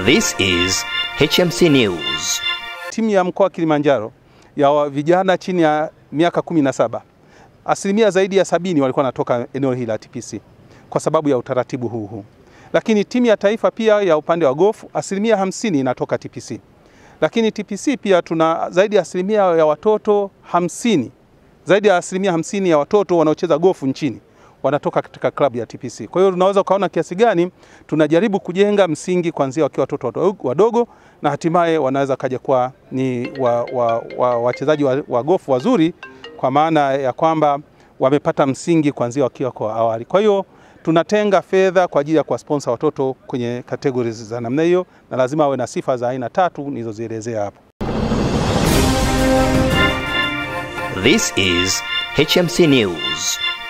This is HMC News. Timu ya mkoa wa Kilimanjaro ya wa- vijana chini ya miaka 17 asilimia zaidi ya sabini walikuwa wanatoka eneo hili la TPC kwa sababu ya utaratibu huu huu, lakini timu ya taifa pia ya upande wa gofu asilimia hamsini inatoka TPC, lakini TPC pia tuna zaidi ya asilimia ya watoto hamsini zaidi ya asilimia hamsini ya watoto wanaocheza gofu nchini wanatoka katika klabu ya TPC. Kwa hiyo unaweza ukaona kiasi gani tunajaribu kujenga msingi kuanzia wakiwa watoto wadogo, wadogo na hatimaye wanaweza kaja kuwa ni wachezaji wa, wa, wachezaji wa, wa gofu wazuri kwa maana ya kwamba wamepata msingi kuanzia wakiwa kwa awali. Kwa hiyo tunatenga fedha kwa ajili ya kuwasponsa watoto kwenye categories za namna hiyo, na lazima awe na sifa za aina tatu nilizozielezea hapo. This is HMC News.